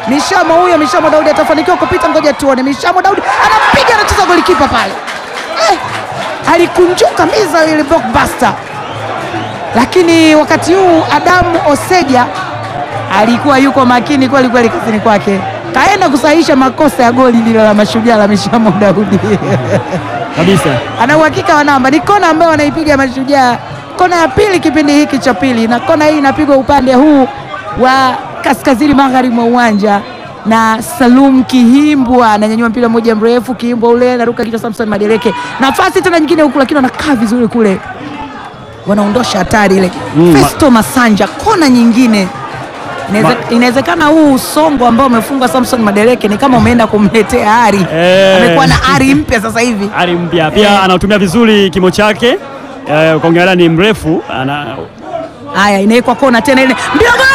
Mishamo huyo, Mishamo Daudi atafanikiwa kupita, ngoja tuone. Mishamo Daudi anapiga, anacheza golikipa pale eh, alikunjuka miza ile blockbuster, lakini wakati huu Adamu Oseja alikuwa yuko makini kweli kweli kazini kwake, kaenda kusahihisha makosa ya goli lile la mashujaa la Mishamo Daudi kabisa. ana uhakika wa namba. Ni kona ambayo wanaipiga Mashujaa, kona ya pili kipindi hiki cha pili, na kona hii inapigwa upande huu wa kaskazini magharibi mwa uwanja na Salum Kihimbwa ananyanyua mpira mmoja mrefu, Kihimbwa ule anaruka kichwa, Samson Madeleke, nafasi tena nyingine huku, lakini wanakaa vizuri kule, wanaondosha hatari ile. Mm, ma- Festo Masanja, kona nyingine Inaweze- inawezekana huu usongo ambao umefungwa Samson Madeleke ni kama umeenda kumletea ari, Eh. amekuwa na ari mpya sasa hivi. Ari mpya pia Eh. anatumia vizuri kimo chake eh, ukaongelea ni mrefu ana Haya, inawekwa kona tena ile mbio gol!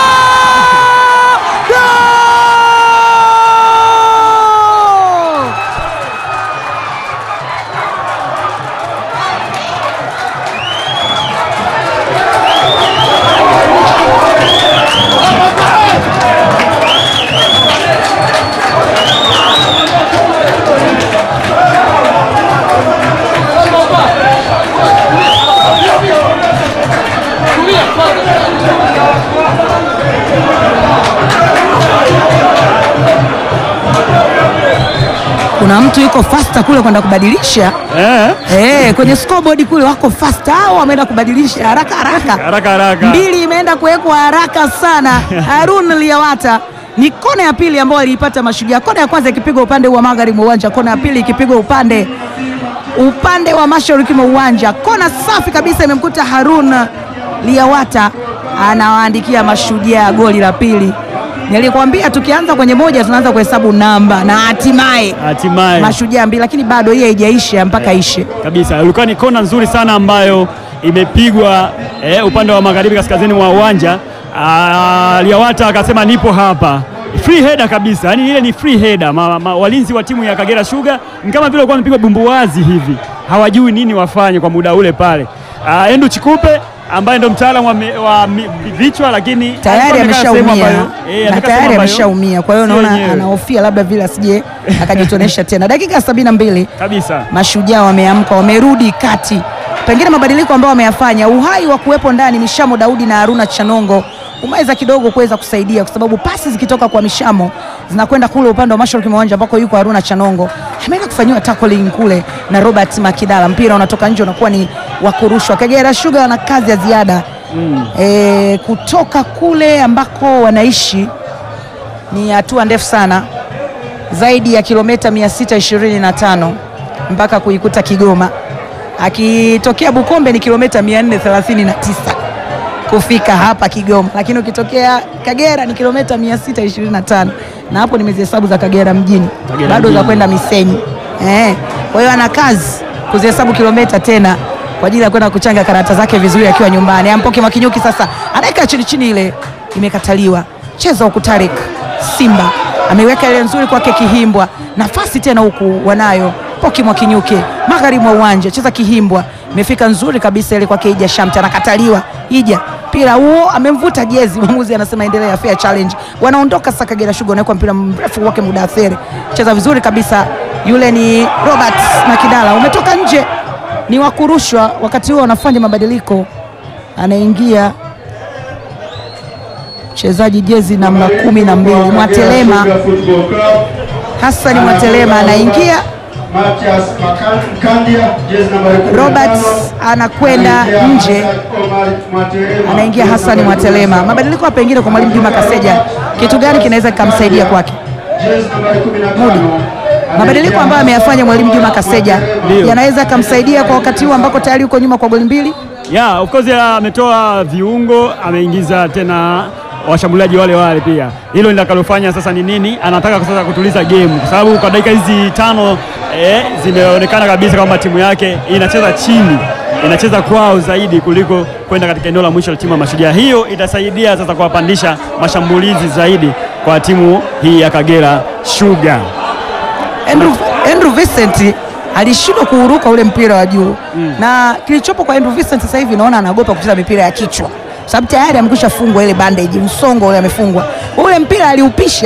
Gol! Kuna mtu yuko faster kule kwenda kubadilisha eh, eh, kwenye scoreboard kule wako faster, hao wameenda kubadilisha haraka haraka. haraka haraka mbili imeenda kuwekwa haraka sana. Harun Liawata ni kona ya pili ambayo aliipata Mashujaa, kona ya kwanza ikipigwa upande wa magharibi wa uwanja, kona ya pili ikipigwa upande upande wa mashariki mwa uwanja. Kona safi kabisa imemkuta Harun Liawata, anawaandikia Mashujaa goli la pili. Nilikwambia tukianza kwenye moja tunaanza kuhesabu namba na hatimaye hatimaye Mashujaa mbili, lakini bado hii haijaisha mpaka ishe. kabisa. Ilikuwa ni kona nzuri sana ambayo imepigwa eh, upande wa magharibi kaskazini mwa uwanja. Ah, Liawata akasema nipo hapa, free header kabisa, yani ile ni free header. Ma, ma, walinzi wa timu ya Kagera Sugar ni kama vile walikuwa wamepigwa bumbuwazi hivi, hawajui nini wafanye kwa muda ule pale. Ah, Endu Chikupe ambaye ndo mtaalamu wa, mi- wa mi- vichwa lakini tayari alikuwa amekaa sehemu ameshaumia ambayo- eh, na amekaa sehemu tayari ambayo ameshaumia, kwa hiyo sio naona yenyewe. anahofia labda vile asije akajitonesha tena. Dakika sabini na mbili kabisa Mashujaa wameamka, wamerudi kati, pengine mabadiliko ambayo wameyafanya, uhai wa kuwepo ndani Mishamo Daudi na Haruna Chanongo umeweza kidogo kuweza kusaidia, kwa sababu pasi zikitoka kwa Mishamo zinakwenda kule upande wa mashariki mwa uwanja ambako yuko Haruna Chanongo, ameenda kufanyiwa tackling kule na Robert Makidala, mpira unatoka nje, unakuwa ni wa kurushwa. Kagera Sugar wana kazi ya ziada e, kutoka kule ambako wanaishi ni hatua ndefu sana zaidi ya kilomita 625 mpaka kuikuta Kigoma. Akitokea Bukombe ni kilomita 439 kufika hapa Kigoma, lakini ukitokea Kagera ni kilomita 625 na hapo nimezihesabu za Kagera mjini, Kagera bado za mjini. kwenda Misenyi eh. Kwa hiyo ana kazi kuzihesabu kilomita tena kwa ajili ya kwenda kuchanga karata zake vizuri akiwa nyumbani. Ampoke Makinyuki sasa anaika chini chini, ile imekataliwa. Cheza huku Tarik Simba ameweka ile nzuri kwake Kihimbwa, nafasi tena huku wanayo Poki Mwakinyuke magharibi mwa uwanja, cheza Kihimbwa, imefika nzuri kabisa ile kwake Ija Shamte, anakataliwa Ija mpira huo amemvuta jezi, mwamuzi anasema endelea, fair challenge. Wanaondoka sasa, Kagera Sugar wanaweka mpira mrefu wake Mudathiri, cheza vizuri kabisa, yule ni Robert Makidala, umetoka nje, ni wa kurushwa. Wakati huo wanafanya mabadiliko, anaingia mchezaji jezi namba kumi na mbili Mwatelema, Hassan Mwatelema anaingia Matias Makandia, jezi nambari 15. Robert anakwenda Anaingia nje. Omar Mwatelema, anaingia jezi Hassan nambari Mwatelema. 17. Mabadiliko ya pengine kwa mwalimu Juma Kaseja, kitu gani kinaweza kikamsaidia kwake? Jezi nambari 15. Mudi. Mabadiliko ambayo ameyafanya mwalimu Juma Kaseja Ndio. yanaweza yakamsaidia kwa wakati huu ambako tayari yuko nyuma kwa goli mbili. Yeah, of course ametoa viungo, ameingiza tena washambuliaji wale wale pia. Hilo litakalofanya sasa ni nini? Anataka sasa kutuliza game, kwa sababu kwa dakika hizi tano eh, zimeonekana kabisa kwamba timu yake inacheza chini, inacheza kwao zaidi kuliko kwenda katika eneo la mwisho la timu ya Mashujaa. Hiyo itasaidia sasa kuwapandisha mashambulizi zaidi kwa timu hii ya Kagera Sugar. Andrew, Andrew Vincent alishindwa kuuruka ule mpira wa juu na kilichopo kwa Andrew Vincent sasa hivi naona anaogopa kucheza mipira ya kichwa, sababu tayari amekwisha fungwa ile bandage, msongo ule amefungwa. Ule mpira aliupisha